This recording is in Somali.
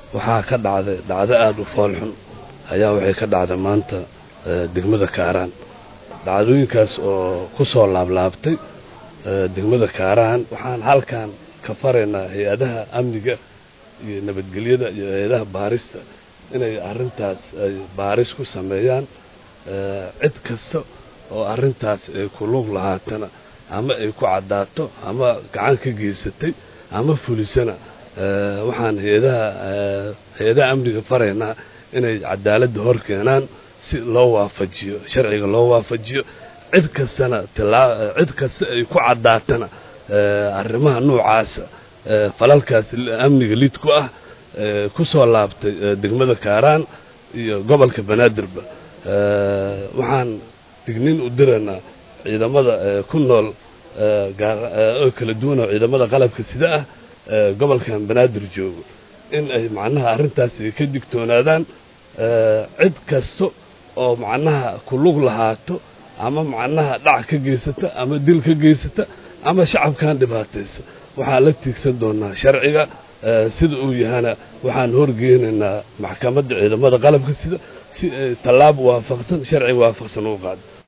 waxaa ka dhacday dhacdo aada u foolxun ayaa waxay ka dhacday maanta degmada kaaraan dhacdooyinkaas oo ku soo laablaabtay degmada kaaraan waxaan halkan ka faraynaa hay-adaha amniga iyo nabadgelyada iyo hay-adaha baarista inay arrintaas ay baaris ku sameeyaan cid kasta oo arrintaas ay ku lug lahaatana ama ay ku caddaato ama gacan ka geysatay ama fulisana waxaan hay-adaha hay-adaha amniga faraynaa inay cadaaladda hor keenaan si loo waafajiyo sharciga loo waafajiyo cid kastana tilaa cid kasta ay ku caddaatana arrimaha noocaasa falalkaas amniga lid ku ah ku soo laabtay degmada kaaraan iyo gobolka banaadirba waxaan dignin u diraynaa ciidamada ku nool oo kala duwan oo ciidamada qalabka sida ah gobolkan banaadir joogo in ay macnaha arrintaas ay ka digtoonaadaan cid kasta oo macnaha ku lug lahaato ama macnaha dhac ka geysata ama dil ka geysata ama shacabkan dhibaataysa waxaan la tiigsan doonaa sharciga sida uu yahana waxaan horgeynaynaa maxkamadda ciidamada qalabka sida si ay tallaab waafaqsan sharci waafaqsan u qaado